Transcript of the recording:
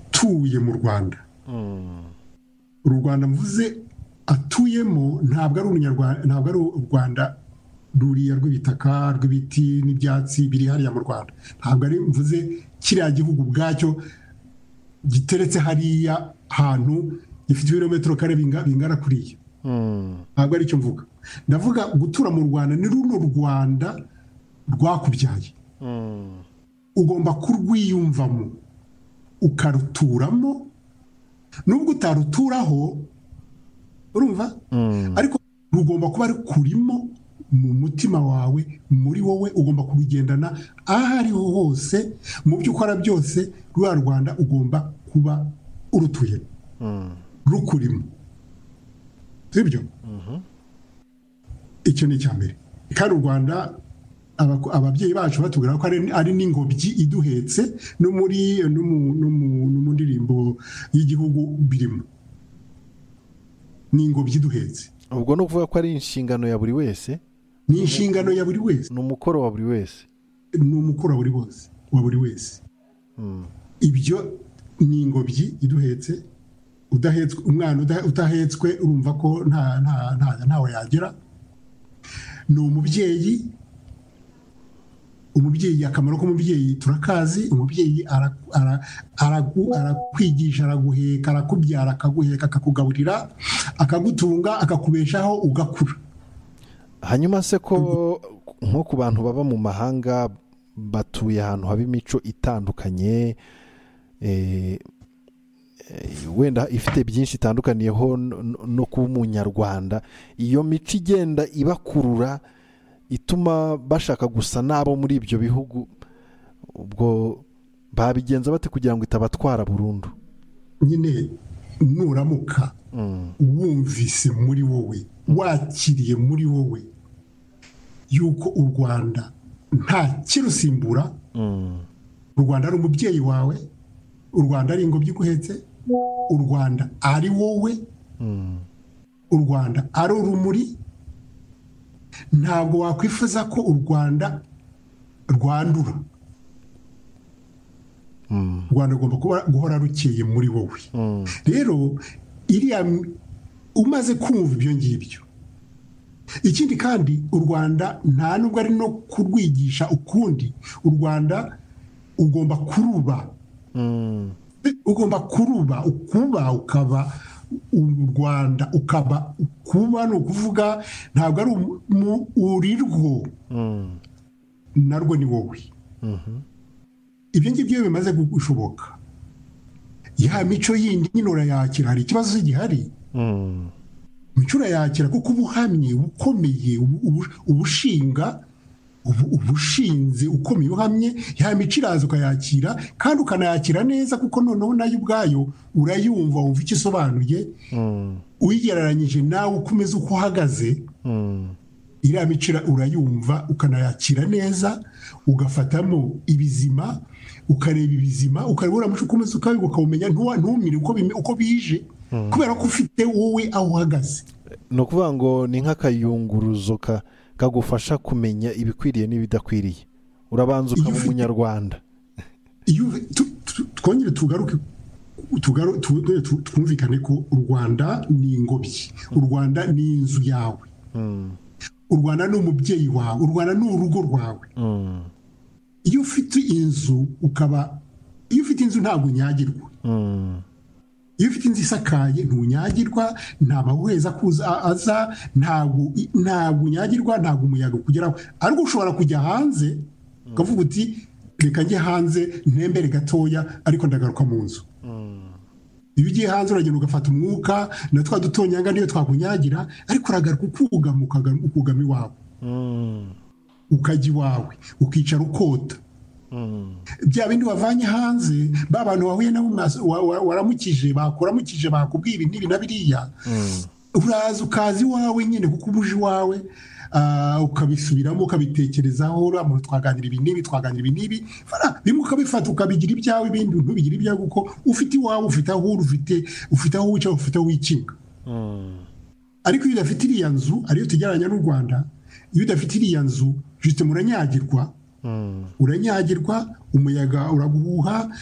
atuye mu rwanda uru rwanda mvuze atuyemo ntabwo ari ntabwo ari u rwanda ruriya rw'ibitaka rw'ibiti n'ibyatsi biri hariya mu rwanda ntabwo ari mvuze kiriya gihugu ubwacyo giteretse hariya hantu gifite ibirometero kare bingana kuriya ntabwo ari cyo mvuga ndavuga gutura mu rwanda ni runo rwanda rwakubyaye ugomba kurwiyumvamo ukaruturamo nubwo utaruturaho urumva ariko rugomba kuba rukurimo mu mutima wawe muri wowe ugomba kubigendana aho ariho hose mu byo ukora byose ruriya rwanda ugomba kuba urutuyemo rukurimo sibyo icyo ni icya mbere kandi u rwanda ababyeyi bacu batubwira ko ari n'ingobyi iduhetse no mu ndirimbo y'igihugu birimo ni ingobyi iduhetse ubwo ni ukuvuga ko ari inshingano ya buri wese ni inshingano ya buri wese ni umukoro wa buri wese ni umukoro wa buri wese ibyo ni ingobyi iduhetse umwana udahetswe urumva ko ntawe yagera ni umubyeyi umubyeyi akamaro k'umubyeyi turakazi umubyeyi arakwigisha araguheka arakubyara akaguheka akakugaburira akagutunga akakubeshaho ugakura hanyuma se ko nko ku bantu baba mu mahanga batuye ahantu haba imico itandukanye wenda ifite byinshi itandukaniyeho no kuba umunyarwanda iyo mico igenda ibakurura ituma bashaka gusa n'abo muri ibyo bihugu ubwo babigenza bate kugira ngo itabatwara burundu nyine nuramuka wumvise muri wowe wakiriye muri wowe yuko u rwanda nta kirusimbura u rwanda ari umubyeyi wawe u rwanda ari ingobyi iguhetse u rwanda ari wowe u rwanda ari urumuri ntabwo wakwifuza ko u rwanda rwandura u rwanda rugomba guhora rukeye muri wowe rero iriya umaze kumva ibyo ngibyo ikindi kandi u rwanda nta nubwo ari no kurwigisha ukundi u rwanda ugomba kuruba ugomba kuruba ukuba ukaba u rwanda ukaba kuba ni ukuvuga ntabwo ari urirwo narwo ni wowe ibyo ngibyo bimaze gushoboka ya mico yindi nyine urayakira hari ikibazo gihari mico urayakira kuko uba uhamye ukomeye ubushinga ubushinze ukomeye uhamye ya mico iraza ukayakira kandi ukanayakira neza kuko noneho nayo ubwayo urayumva wumva icyo isobanuye uyigereranyije nawe ukomeza uko uhagaze iriya mico urayumva ukanayakira neza ugafatamo ibizima ukareba ibizima ukareba uriya muco ukomeza ukawumenya ntumire uko bije kubera ko ufite wowe aho uhagaze ni ukuvuga ngo ni nk'akayunguruzo ka kagufasha kumenya ibikwiriye n'ibidakwiriye urabanza ukaba umunyarwanda twongere tugaruke twumvikane ko u rwanda ni ingobyi u rwanda ni inzu yawe u rwanda ni umubyeyi wawe u rwanda ni urugo rwawe iyo ufite inzu ukaba iyo ufite inzu ntabwo unyagirwa iyo ufite inzu isakaye ntunyagirwa nta mahuheza aza ntabwo unyagirwa ntabwo umuyaga ukugeraho ariko ushobora kujya hanze ukavuga uti reka njye hanze ntembere gatoya ariko ndagaruka mu nzu iyo ugiye hanze uragenda ugafata umwuka na twa dutonyanga niyo twakunyagira ariko uragaruka ukugama ukugama iwawe ukajya iwawe ukicara ukota bya bindi wavanye hanze ba bantu wahuye nabo waramukije bakuramukije bakubwira ibi na biriya uraza ukaza iwawe nyine kuko uba uje iwawe ukabisubiramo ukabitekerezaho uramu twaganira ibi n'ibi twaganira ibi n'ibi bimwe ukabifata ukabigira ibyawe ibindi ntubigira ibyawe kuko ufite iwawe ufite aho uri ufite aho wicara ufite aho wikinga ariko iyo udafite iriya nzu ariyo tugereranya n'u rwanda iyo udafite iriya nzu jisite muranyagirwa uranyagirwa umuyaga uraguhuha